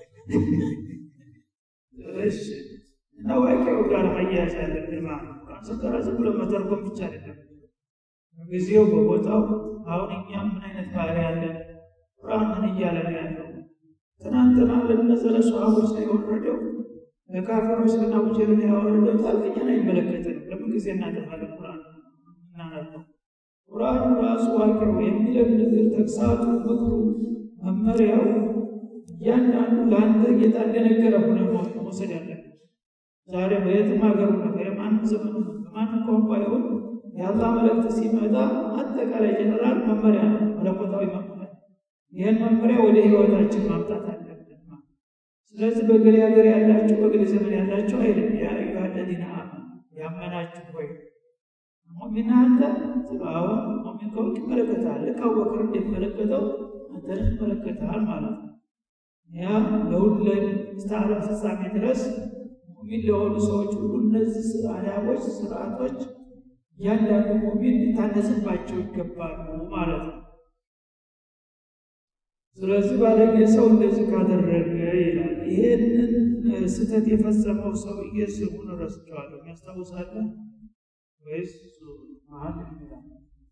እሺ እና ዋቂው ጋር መያያዝ ያለብን ማለት ነው። ቁርአን ስንቀራ ዝም ብሎ መተርጎም ብቻ አይደለም። በጊዜው በቦታው አሁን እኛም ምን አይነት ባህሪ ያለን ቁርአን ምን እያለ ነው ያለው? ትናንትና ለነዘ ለሰሃቦች ነው የወረደው ለካፊሮች ልና ውጀልን ያወረደው ታልቀኛን አይመለከትንም። ለምን ጊዜ እናጠፋለን? ቁርአን እናነበው ቁርአኑ ራሱ ዋቂው የሚለን ነገር ተግሳቱ፣ ምክሩ፣ መመሪያው እያንዳንዱ ለአንተ ጌታ እንደነገረ ሆነ መውሰድ ያለብን። ዛሬ በየትም ሀገር ሆነ በማንም ዘመን ሆነ በማንም ቋንቋ ይሁን የአላህ መልእክት ሲመጣ አጠቃላይ ጀነራል መመሪያ ነው፣ መለኮታዊ መመሪያ። ይህን መመሪያ ወደ ህይወታችን ማምጣት አለብን። ስለዚህ በገሌ ሀገር ያላችሁ በገሌ ዘመን ያላችሁ አይደለም። ያ አዩሃ ለዚነ አመኑ ያመናችሁ ሆይ ሙእሚን አንተ አሁን ሙእሚን ከሆንክ ይመለከታል። ልክ አቡበክር እንደሚመለከተው አንተን ይመለከታል ማለት ነው። ያ ለሁሉ እስከ ዓለም ፍጻሜ ድረስ ሙእሚን ለሆኑ ሰዎች ሁሉ እነዚህ አዳቦች፣ ስርዓቶች እያንዳንዱ ሙእሚን ሊታነጽባቸው ይገባሉ ማለት ነው። ስለዚህ ባለጌ ሰው እንደዚህ ካደረገ ይላል። ይሄንን ስህተት የፈጸመው ሰውዬ ስሙን ረስቸዋለሁ። ያስታውሳለህ ወይስ መሀል ይላል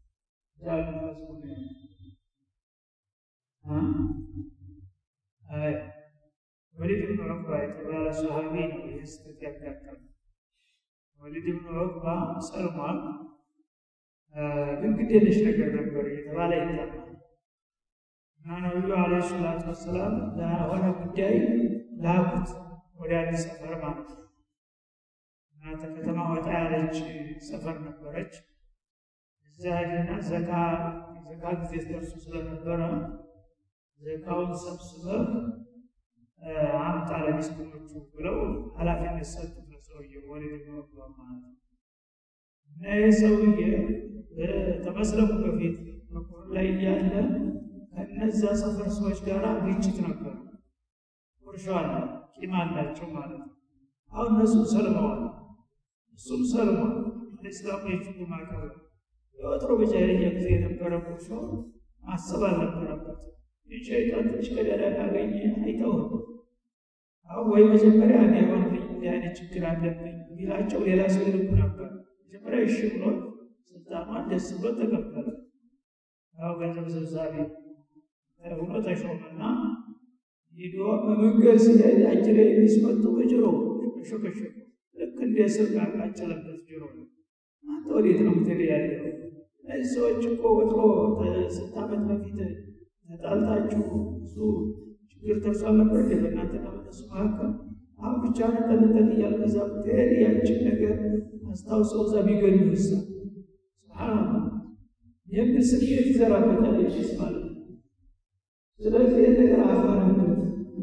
ወሊድ ብን ዑቅባ የተባለ ሰሃቢ ነው። ይህ ስህተት ያጋጠመው ወሊድ ብን ዑቅባ ሰልሟል፣ ግን ግድ የለሽ ነገር ነበር እየተባለ ይታማል። እና ነቢዩ ዓለይሂ ሰላቱ ወሰላም ለሆነ ጉዳይ ላኩት ወደ አንድ ሰፈር ማለት ነው። እና ከከተማ ወጣ ያለች ሰፈር ነበረች። እዛ ሄደና ዘካ ዘካ ጊዜ ደርሶ ስለነበረ ዘካውን ሰብስበህ አምጣ ለሚስኪኖቹ ብለው ኃላፊነት ሰጡት ለሰውዬው ወሊድ ብን ዑቅባ ማለት ነው። እና ይህ ሰውዬ ከመስለሙ በፊት በኩር ላይ እያለ ከነዛ ሰፈር ሰዎች ጋር ግጭት ነበሩ። ቁርሾ አለ፣ ቂም አላቸው ማለት ነው። አሁን እነሱም ሰልመዋል፣ እሱም ሰልሟል። ለእስላሙ የችሉ ማቀብ የወትሮ በጃሂልያ ጊዜ የነበረ ቁርሾ ማሰብ አልነበረበት። ሸይጣን ትንሽ ቀዳዳ ካገኘ አይተውም። አሁን ወይ መጀመሪያ እኔ የሆንልኝ እንዲህ አይነት ችግር አለብኝ ቢላቸው ሌላ ሰው ይልኩ ነበር። መጀመሪያ እሺ ብሎ ስልጣኗን ደስ ብሎ ተቀበለ። ያው ገንዘብ ሰብሳቢ ሆኖ ተሾመና ሂዶ በመንገድ ሲሄድ አጅሬ የሚስመጡ በጅሮ ሾከሾከ ልክ እንደ ስር ቃቃጨለበት ጅሮ አንተ ወዴት ነው ምትሄድ ያለው? እነዚህ ሰዎች እኮ ወጥሮ ስንት ዓመት በፊት ተጣልታችሁ ብዙ ችግር ደርሷል ነበር እንደ በእናንተና በነሱ መካከል። አሁን ብቻ ነጠልጠል እያልክ እዛ ብትሄድ ያችን ነገር አስታውሰው እዛ ቢገኙ ይሳ ስብሓንላህ የሚል ስሜት ይዘራበታል ኢብሊስ ማለት ነው። ስለዚህ ነገር አፈረበት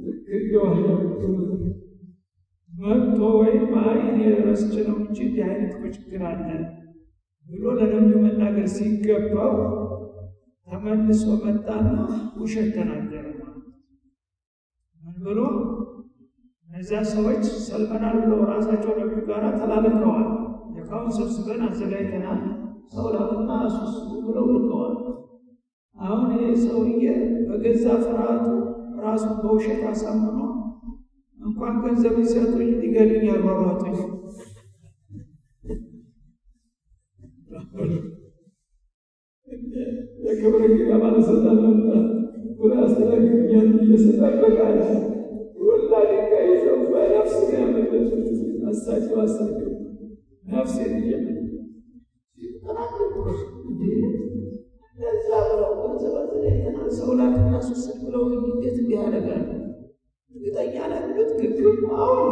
መጥቶ ወይም አይ እኔ ረስቼ ነው እንጂ እንዲህ አይነት እኮ ችግር አለ ብሎ ለነቢዩ መናገር ሲገባው ተመልሶ መጣና ውሸት ተናገረ። ምን ብሎ እነዚያ ሰዎች ሰልመናል ብለው ራሳቸው ነቢዩ ጋር ተላልከዋል። የካውን ሰብስበን አዘጋጅተናል፣ ሰው ላኩና አሱሱ ብለው ልከዋል። አሁን ይህ ሰውዬ በገዛ ፍርሃቱ ራሱን በውሸት አሳምኖ እንኳን ገንዘብ ሊሰጡኝ ሊገሉኝ ያሯሯጡኝ የክብር እንግዳ ባለስልጣን መጣ ብሎ ያስተናግዱኛል ብዬ ስጠብቃለ ሁላ ድንጋይ ይዘው በነፍስ ያመለጡት አሳቸው አሳቸው ነፍሴን እየመ እንደዛ ብለው ገንዘበት የተናል ሰው ላክና ሱስድ ብለው እንዴት እንዲህ ያደርጋሉ? እርግጠኛ ነህ ብሉት ግግም አሁን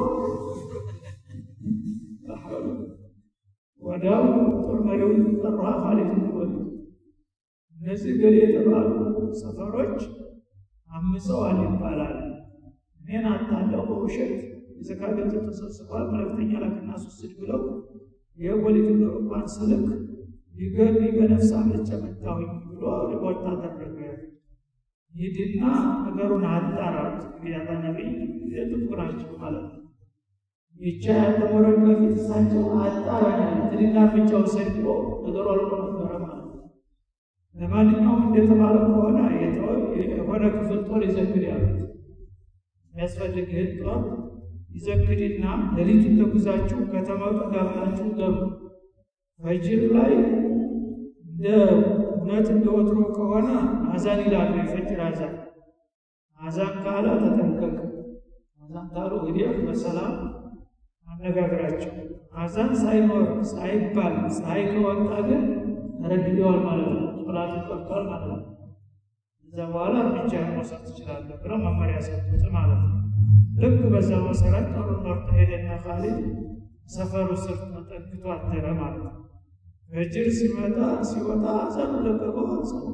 ወዲያው ጦር መሪውን ጠራ ኻሊድ ብን ወሊድ እነዚህ ገሌ የተባሉ ሰፈሮች አምፀዋል ይባላል። እኔን አታለው በውሸት የዘካ ገንዘብ ተሰብስቧል፣ መልእክተኛ ላክና ሱስድ ብለው የወሊድ ብን ዑቅባን ስልክ ሊገሉኝ በነፍስ አምልጬ መጣሁኝ ብሎ ሪፖርት አደረገ። ሂድና ነገሩን አጣራት። እንግዲህ አላ ነቢይ ጥብቅ ናቸው ማለት ነው። ይቻ ያተሞረድ በፊት እሳቸው አጣራኛል ትድና እርምጃ ውሰድ ብሎ ነገሩ አልቆ ነበረ ማለት ነው። ለማንኛውም እንደተባለ ከሆነ የሆነ ክፍል ጦር ይዘግድ ያሉት የሚያስፈልግህን ጦር ይዘግድና ሌሊቱን ተጉዛችሁ ከተማው ጠጋ ብላችሁ ገቡ። ፈጅር ላይ እንደ እውነት እንደ ወትሮ ከሆነ አዛን ይላሉ። የፈጅር አዛን አዛን ካለ ተጠንቀቅ። አዛን ካሉ እንግዲህ በሰላም አነጋግራቸው። አዛን ሳይኖር ሳይባል ፀሐይ ከወጣ ግን ተረግደዋል ማለት ነው። ሶላት ቀርቷል ማለት ነው። እዛ በኋላ እርምጃ መውሰድ ትችላለህ ብለው መመሪያ ሰጡት ማለት ነው። ልክ በዛ መሰረት ጦሩን መርጦ ሄደና ካሊድ ሰፈሩ ስር ተጠግቶ አደረ ማለት ነው። ፈጅር ሲመጣ ሲወጣ አዛኑ ለቀቀው ሰው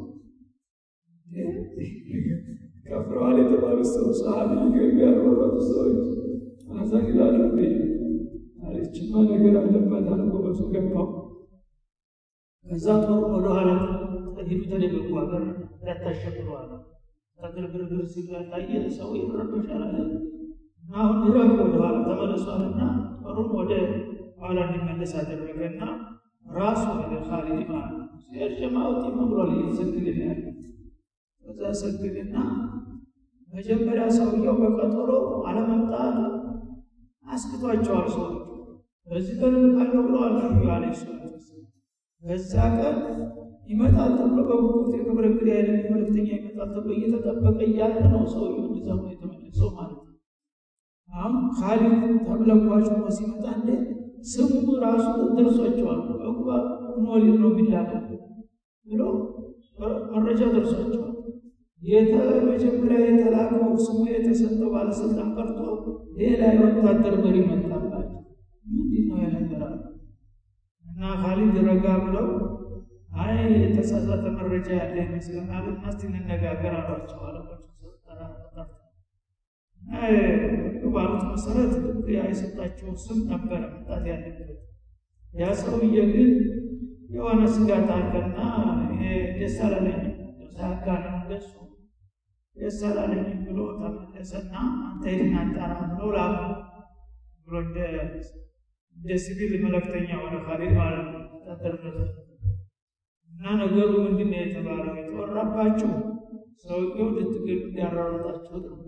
ከፍረዋል የተባሉ ሰው ሰሃቢ ገቢ ያልወረዱ ሰዎች አዛን ይላሉ እንዴ አለችማ ነገር አለባት አለ ጎበዙ ገባው ከዛ ጦር ወደኋላ ሂዱ ተደበቁ ሀገር እንዳታሸብሩ አለ ተግርግርግር ሲታየ ሰው ይረበሻል አለ እና አሁን ድረግ ወደኋላ ተመለሷልና ጦሩን ወደ ኋላ እንዲመለስ አደረገና ራሱ ወደ ካሊድ ማለት ነው ሲሄድ ጀማው ጢም ብሏል እየሰግድን ያለ ከዛ ሰግድና መጀመሪያ ሰውየው በቀጠሮ አለመምጣት አስክቷቸዋል ሰዎቹ በዚህ ቀን እልካለሁ ብለዋል ነቢዩ ዓለይሂ ሰላቱ ወሰላም በዛ ቀን ይመጣል ተብሎ በጉጉት የክብር እንግዲህ አይነት መልእክተኛ ይመጣል ተብሎ እየተጠበቀ እያለ ነው ሰውየው እንደዛ ሆኖ የተመለሰው ማለት ነው አሁን ካሊድ ተብለጓጭ ሆኖ ሲመጣ እንደ ስሙ ራሱ ደርሷቸዋል ዕቁባ ብን ወሊድ ነው የሚላከው ብሎ መረጃ ደርሷቸዋል መጀመሪያ የተላከው ስሙ የተሰጠው ባለስልጣን ቀርቶ ሌላ የወታደር መሪ መጣባቸው። ምንድን ነው የነገራል? እና ካሊድ ረጋ ብለው አይ የተሳሳተ መረጃ ያለ ይመስለናል እና እስቲ እንነጋገር አሏቸው። አለቆች ባሉት መሰረት ያ የሰጣቸው ስም ነበረ መምጣት ያለበት። ያ ሰውዬ ግን የሆነ ስጋት አለና ደስ አላለኝም ሳካ ነው እንደሱ ደስ አላለኝም ብሎ ተመለሰና አንተ ሂድና አጣራ ብሎ ላኩ ብሎ እንደ ሲቪል መልእክተኛ ሆነ ካሊድ ማለት ነው ተደረገ እና ነገሩ ምንድን ነው የተባለው? የተወራባችሁ ሰውየው ልትገሉ እንዲያራረጣችሁት ነው።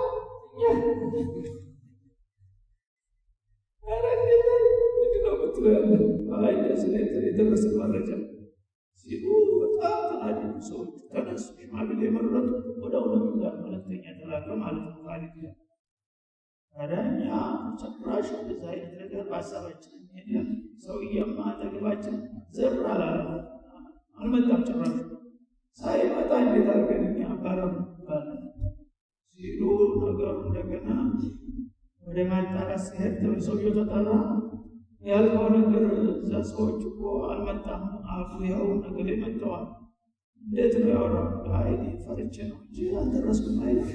የደረሰ መረጃ ሲሉ በጣም ተናደዱ ሰዎች ተነሱ። ሽማግሌ የመረጡ ወደ እውነቱ ጋር መልእክተኛ ተላከ ማለት ነው። ካሊድ ጋር ታዲያ እኛ ጭራሽ እንደዛ አይነት ነገር በሀሳባችን ሄድ ሰውዬማ አጠገባችን ዝር አላለ አልመጣም። ጭራሽ ሳይመጣ እንዴት አድርገን እኛ አባረሩ ይባላል ሲሉ ነገሩ እንደገና ወደ ማጣራት ሲሄድ ሰውየው ተጠራ። ያልከው ነገር እዛ ሰዎች እኮ አልመጣም አሉ። ይኸው ነገር መጥተዋል። እንዴት ነው ያወራው? አይ ፈርቼ ነው እንጂ አልደረስኩም አይነት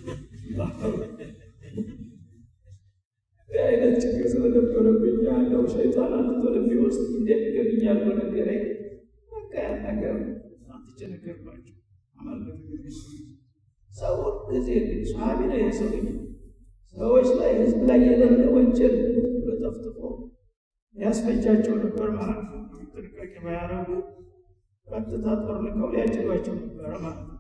አይነት ችግር ስለነበረብኝ ያለው ሸይጣን አንተ ልቤ ውስጥ እንደሚገብኝ ያለው ነገር በቃ ያን ነገር አንትቼ ነገርኳቸው። አመልከት ሰው ጊዜ ሰሃቢ ነው የሰው ሰዎች ላይ ህዝብ ላይ የሌለ ወንጀል ብሎ ጠፍጥፎ ያስፈጃቸው ነበር ማለት ነው። ጥንቃቄ ባያረጉ ቀጥታ ጦር ልከው ሊያጭዷቸው ነበረ ማለት ነው።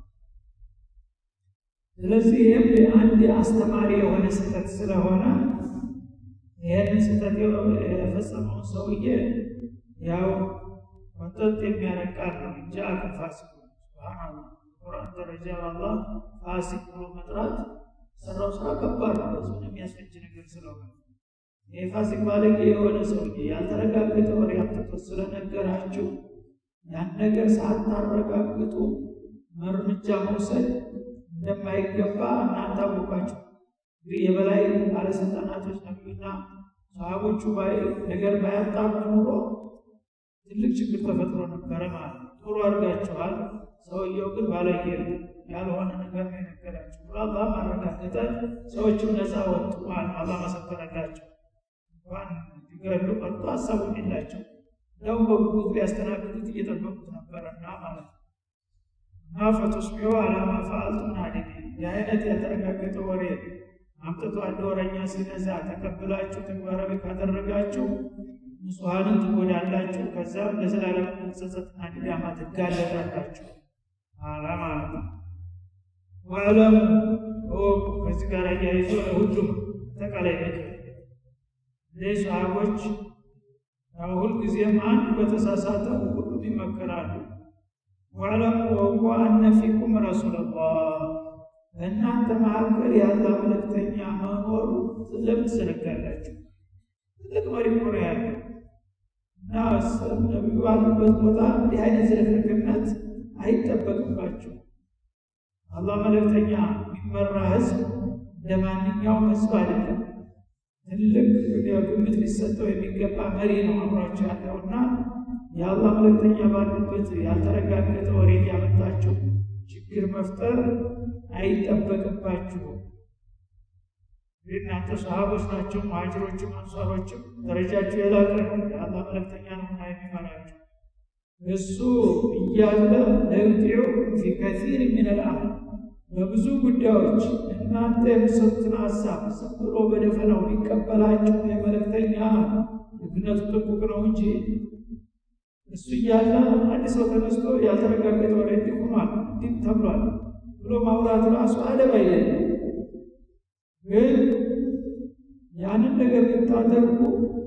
ስለዚህ ይህም አንድ አስተማሪ የሆነ ስህተት ስለሆነ ይህንን ስህተት የፈጸመውን ሰውዬ ያው ወጠጥ የሚያነቃል ነው እንጂ አቅም ፋሲቅ ቁርአን ደረጃ አላህ ፋሲቅ ብሎ መጥራት ሰራው ስራ ከባድ ነው። ህዝቡን የሚያስፈጅ ነገር ስለሆነ ይህ ፋሲቅ ባለጌ የሆነ ሰውዬ ያልተረጋገጠ ወሬ አምጥቶ ስለነገራችሁ ያን ነገር ሳታረጋግጡ እርምጃ መውሰድ እንደማይገባ እናንተ አወቃችሁ። እንግዲህ የበላይ ባለስልጣናቶች ነቢዩና ሰሃቦቹ ነገር ባያጣሩ ኑሮ ትልቅ ችግር ተፈጥሮ ነበረ ማለት ነው። ጥሩ አድርጋችኋል። ሰውየው ግን ባለጌ ያልሆነ ነገር ነው የነገራቸው ብሎ አላህ ማረጋገጠ። ሰዎችም ነፃ ወጡ ማለት ነው። አላህ መሰከረላቸው። እንኳን ሊገሉ ቀርቶ ሀሳቡም የላቸው እንደውም በጉጉት ሊያስተናግዱት እየጠበቁት ነበረና ማለት ነው። እና ፈቱስቢሑ ዐላ ማ ፈዐልቱም ናዲሚን የአይነት ያልተረጋገጠ ወሬ አምጥቶ አንድ ወረኛ ሲነዛ ተቀብላችሁ ተግባራዊ ካደረጋችሁ ንጹሐንን ትጎዳላችሁ፣ ከዛም ለዘላለም ጸጸትና ድዳማ ትጋለጣላችሁ አላ ማለት ነው። ወዕለሙ እወቁ። ከዚህ ጋር አያይዞ ለሁሉም አጠቃላይ ምክር እነዚህ ሰሃቦች ሁልጊዜም አንድ በተሳሳተው ሁሉም ይመከራሉ። ወዕለሙ እወቁ አነ ፊኩም ረሱለላህ በእናንተ መካከል ያለ መልእክተኛ መኖሩ ለምን ትዘነጋላችሁ? ትልቅ መሪ እኮ ነው ያለው እና ነቢዩ ባሉበት ቦታ እንዲህ አይነት ዝርክርክነት አይጠበቅባቸው። አላህ መልእክተኛ የሚመራ ህዝብ እንደ ማንኛውም ህዝብ አይደለም። ትልቅ ግምት ሊሰጠው የሚገባ መሪ ነው አብሯቸው ያለውና የአላህ መልእክተኛ ባሉበት ያልተረጋገጠ ወሬ ያመጣቸው ችግር መፍጠር አይጠበቅባችሁም። እናንተ ሰሃቦች ናቸው፣ መሀጅሮችም አንሷሮችም ደረጃቸው የላቀ ነው። የአላህ መልእክተኛ ነውና የሚመራቸው እሱ እያለ ለዩጢዑኩም ፊ ከሲር ምን ልአምር በብዙ ጉዳዮች እናንተ የምሰጡትን ሀሳብ ዝም ብሎ በደፈናው ቢቀበላችሁ የመልእክተኛ ልክነቱ ጥቁቅ ነው እንጂ እሱ እያለ አንድ ሰው ተነስቶ ያልተረጋገጠ ወሬ እንዲህ ሆኗል እንዲህ ተብሏል ብሎ ማውራት ራሱ አደብ አይደለም። ግን ያንን ነገር ብታደርጉ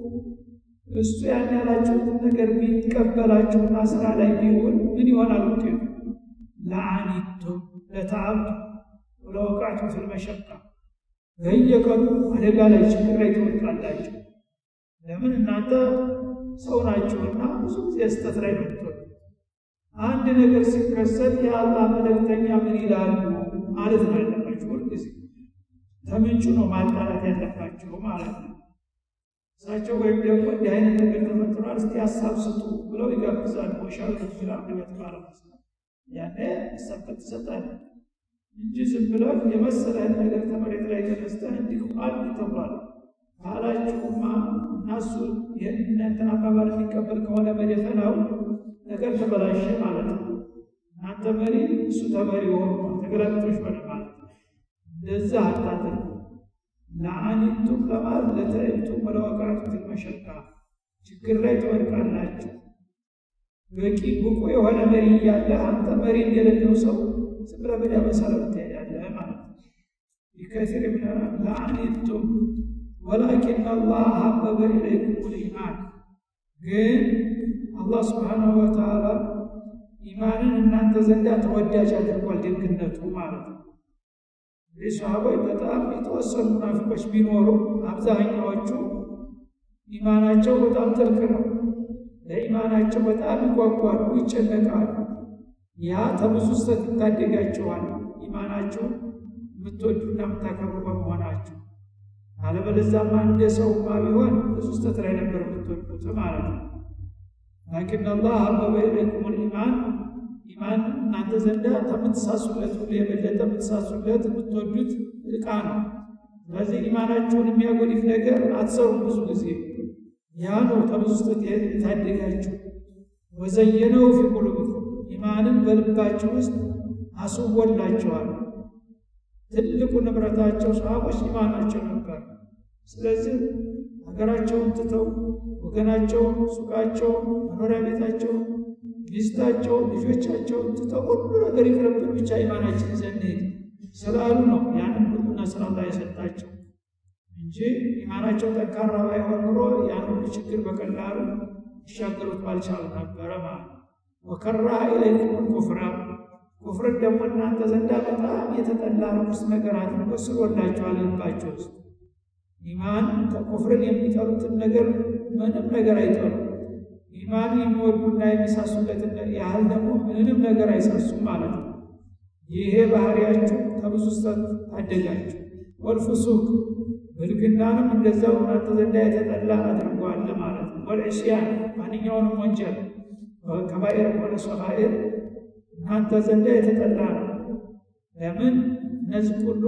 እሱ ያን ያላችሁትን ነገር ቢቀበላችሁና ስራ ላይ ቢውል ምን ይሆናል ውጤቱ? ለአኒቱም ለተዓብቱ ወለወቃቱ ፊል መሸቃ በየቀኑ አደጋ ላይ ችግር ላይ ትወድቃላችሁ። ለምን እናንተ ሰው ናችሁና ብዙ ጊዜ ስህተት ላይ ነው የምትወዱ። አንድ ነገር ሲከሰት የአላህ መልእክተኛ ምን ይላሉ ማለት ነው ያለባችሁ። ሁልጊዜ ከምንጩ ነው ማጣራት ያለባችሁ ማለት ነው። እሳቸው ወይም ደግሞ እንዲህ አይነት ነገር ተፈጥሯል፣ እስቲ ሀሳብ ስጡ ብለው ይጋብዛሉ። ወሻሉ ፊልአርድ በተባለ መስራት ያኔ ሀሳብ ትሰጣለህ እንጂ ዝም ብለህ የመሰለህን ነገር ከመሬት ላይ ተነስተህ እንዲህ አንድ ተብሏል ካላችሁማ እናሱ የእናንተን አባባል የሚቀበል ከሆነ በደፈናው ነገር ተበላሸ ማለት ነው። እናንተ መሪ እሱ ተመሪ ሆኑ ተገላቢጦች ሆነ ማለት ነው። እንደዛ አታድርጉ። ለአኒቱም ለማለት ለተዕብቱም ወለወቃቱም መሸቃ ችግር ላይ ትወድቃላችሁ። በቂ ብቁ የሆነ መሪ እያለ አንተ መሪ እንደሌለው ሰው ዝም ብለህ በዳ መሰረት ትሄዳለህ ማለት ነው። ቢከሲር ምን ለአኒቱም ወላኪን አላህ ሀበበ ኢለይኩም ልኢማን ግን አላህ ስብሓናሁ ወተዓላ ኢማንን እናንተ ዘንዳ ተወዳጅ አድርጓል። ደግነቱ ማለት ነው። እንግዲህ ሰሃቦች በጣም የተወሰኑ ሙናፊቆች ቢኖሩ አብዛኛዎቹ ኢማናቸው በጣም ጥልቅ ነው። ለኢማናቸው በጣም ይጓጓሉ፣ ይጨነቃሉ። ያ ከብዙ ስህተት ይታደጋቸዋል። ኢማናቸው የምትወዱና የምታከብሩ በመሆናቸው አለበለዚያማ እንደ ሰውማ ቢሆን ብዙ ስህተት ላይ ነበር የምትወድቁት ማለት ነው። ላኪን አላህ ሀበበ ኢለይኩም ልኢማን ኢማን እናንተ ዘንዳ ከምትሳሱለት ሁሉ የበለጠ የምትሳሱለት የምትወዱት እቃ ነው። ስለዚህ ኢማናችሁን የሚያጎድፍ ነገር አትሰሩም። ብዙ ጊዜ ያ ነው ከብዙ ስህተት የታደጋችሁ። ወዘየነው ፊ ቁሉቢኩም ኢማንን በልባችሁ ውስጥ አስወላችኋል። ትልቁ ንብረታቸው ሰሃቦች ኢማናቸው ነበር። ስለዚህ ሀገራቸውን ትተው ወገናቸውን፣ ሱቃቸውን፣ መኖሪያ ቤታቸውን፣ ሚስታቸውን፣ ልጆቻቸውን ትተው ሁሉ ነገር ይቅርብን ብቻ ኢማናችን ይዘን ስላሉ ነው ያንን ሁሉ ነስር አላህ የሰጣቸው እንጂ ኢማናቸው ጠንካራ ባይሆን ኑሮ ያን ሁሉ ችግር በቀላሉ ይሻገሩት ባልቻሉ ነበረ ማለት ነው። ወከራሀ ኢለይኩም ኩፍራ ኩፍርን ደግሞ እናንተ ዘንዳ በጣም የተጠላ ርኩስ ነገር አድርጎ ስሎላችኋል ልባቸው ውስጥ ኢማን ከኩፍርን የሚጠሉትን ነገር ምንም ነገር አይጠሉ። ኢማን የሚወዱና የሚሳሱለትን ያህል ደግሞ ምንም ነገር አይሳሱም ማለት ነው። ይሄ ባህሪያችሁ ከብዙ ስህተት ታደጋችሁ። ወልፍሱቅ ብልግናንም እንደዛው እናንተ ዘንዳ የተጠላ አድርጓል ማለት ነው። ወልዕስያን ማንኛውንም ወንጀል ከባኤር ሆነ ሰጋኤር እናንተ ዘንዳ የተጠላ ነው። ለምን እነዚህ ሁሉ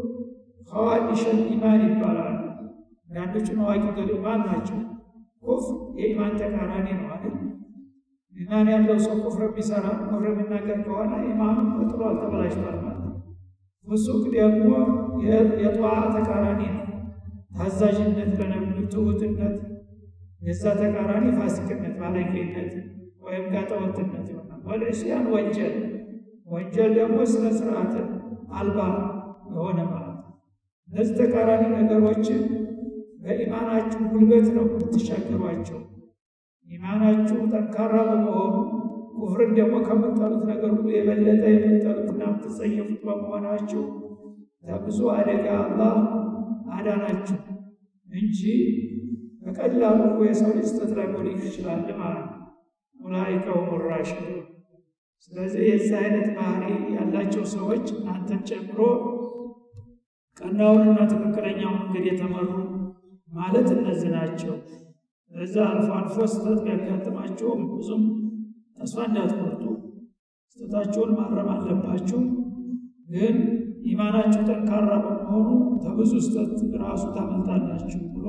ኸዋዲሸል ኢማን ይባላሉ። አንዳንዶቹ ነዋቂቱል ኢማን ናቸው። ኩፍር የኢማን ተቃራኒ ነው አይደል? ኢማን ያለው ሰው ኩፍር ቢሰራ ኩፍር የሚናገር ከሆነ ኢማኑ ጥሏል፣ ተበላሽቷል ማለት ነው። ፍሱቅ ደግሞ የጠዋ ተቃራኒ ነው። ታዛዥነት ለነብዩ ትሁትነት፣ የዛ ተቃራኒ ፋሲቅነት፣ ባለጌነት ወይም ጋጠወጥነት ይሆናል። ወልዕስያን ወንጀል ወንጀል ደግሞ ስነ ስርዓት አልባ የሆነ ማለት ነው። እነዚህ ተቃራኒ ነገሮችን በኢማናችሁ ጉልበት ነው የምትሻገሯቸው። ኢማናችሁ ጠንካራ በመሆኑ ኩፍርን ደግሞ ከምጠሉት ነገር ሁሉ የበለጠ የምጠሉትና የምትጸየፉት በመሆናችሁ ከብዙ አደጋ አላህ አዳናችሁ እንጂ በቀላሉ እኮ የሰው ልጅ ስህተት ላይ ሊሆን ይችላል ማለት ነው። ኡላኢከ ሁሙ ራሺዱን። ስለዚህ የዚህ አይነት ባህሪ ያላቸው ሰዎች እናንተን ጨምሮ ቀናውንና ትክክለኛውን መንገድ የተመሩ ማለት እነዚህ ናቸው። እዛ አልፎ አልፎ ስህተት ቢያጋጥማቸውም ብዙም ተስፋ እንዳትቆርጡ፣ ስህተታችሁን ማረም አለባችሁ። ግን ኢማናችሁ ጠንካራ በመሆኑ ከብዙ ስህተት ራሱ ታመልጣላችሁ ብሎ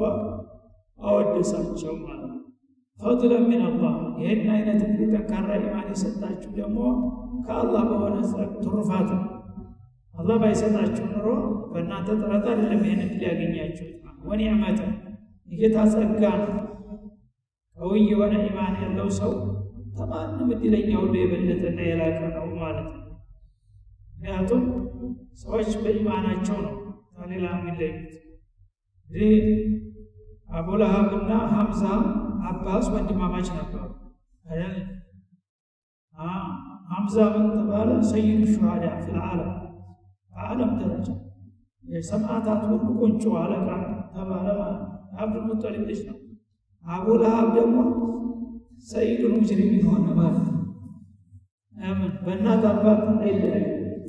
አወደሳቸው ማለት ነው። ፈድለን ሚን አላህ ይህን አይነት እንግዲህ ጠንካራ ኢማን የሰጣችሁ ደግሞ ከአላህ በሆነ ትሩፋት ነው። አላህ ባይሰጣችሁ ኑሮ በእናንተ ጥረት አይደለም ይህን እድል ያገኛችሁት። ወኒዕመተ የጌታ ጸጋ ነው። ቀውይ የሆነ ኢማን ያለው ሰው ከማንም እድለኛ ሁሉ የበለጠና የላቀ ነው ማለት ነው። ምክንያቱም ሰዎች በኢማናቸው ነው ከሌላ የሚለዩት። ይህ አቡለሃብና ሐምዛ አባስ ወንድማማች ነበሩ አይደል? ሐምዛ ምን ተባለ? ሰይዱ ሹሃዳ ፊልዓለም በዓለም ደረጃ የሰማዕታት ሁሉ ቁንጮ አለቃ ተባለ ማለት አብዱል ሙጠሊብ ልጅ ነው። አቡ ለሃብ ደግሞ ሰይዱል ሙጅሪሚን ሆነ ማለት ነው። ምን በእናት አባት አይለያዩ።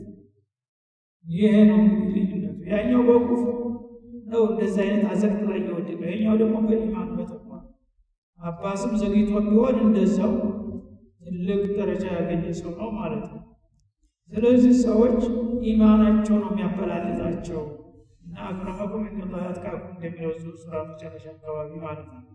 ይሄ ነው እንግዲህ ልዩነቱ። ያኛው በኩፍር ነው እንደዚህ አይነት አዘቅት ላይ የወደቀው፣ ያኛው ደግሞ በኢማን በተቋ አባስም ዘግይቶ ቢሆን እንደዛው ትልቅ ደረጃ ያገኘ ሰው ነው ማለት ነው። ስለዚህ ሰዎች ኢማናቸው ነው የሚያበላልጣቸው እና አክረመኩም ኢንደላህ አትቃኩም እንደሚለው ሱራ መጨረሻ አካባቢ ማለት ነው።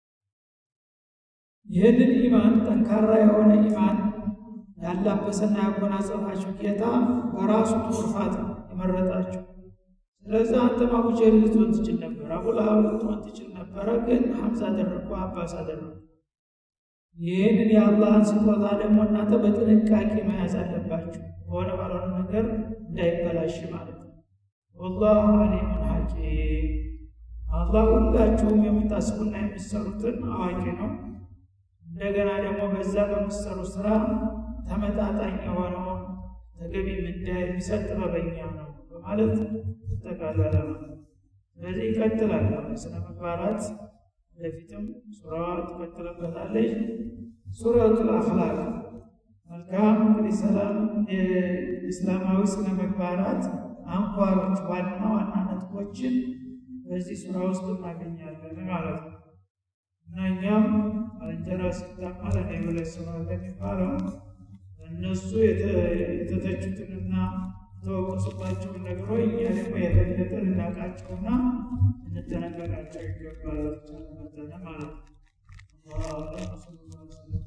ይህንን ኢማን ጠንካራ የሆነ ኢማን ያላበሰና ያጎናጸፋችሁ ጌታ በራሱ ትሩፋት የመረጣችሁ። ስለዚህ አንተም አቡ ጀህል ልትሆን ትችል ነበር፣ አቡ ለሃብ ልትሆን ትችል ነበረ። ግን ሐምዛ አደረግኩ፣ አባስ አደረግኩ። ይህንን የአላህን ስጦታ ደግሞ እናንተ በጥንቃቄ መያዝ አለባችሁ፣ በሆነ ባልሆነ ነገር እንዳይበላሽ ማለት ነው። ወላሁ አሊሙን ሐኪም፣ አላህ ሁላችሁም የምታስቡና የምትሰሩትን አዋቂ ነው። እንደገና ደግሞ በዛ በምትሰሩ ስራ ተመጣጣኝ የሆነውን ተገቢ ምንዳ የሚሰጥ ጥበበኛ ነው በማለት ተጠቃለለ። ስለዚህ ይቀጥላል ስነ ምግባራት ወደፊትም ሱራዋ ትቀጥልበታለች። ሱረቱል አኽላቅ መልካም እንግዲህ ሰላም የእስላማዊ ስነ ምግባራት አንኳሮች ዋና ዋና ነጥቦችን በዚህ ሱራ ውስጥ እናገኛለን ማለት ነው እና እኛም ባልንጀራ ሲታማ ለእኔ ብለህ ስማ እንደሚባለው እነሱ የተተቹትንና የተወቀሱባቸውን ነገሮች እኛ ደግሞ የበለጠ ልናውቃቸውና እንጠነቀቃቸው ይገባል ማለት ነው።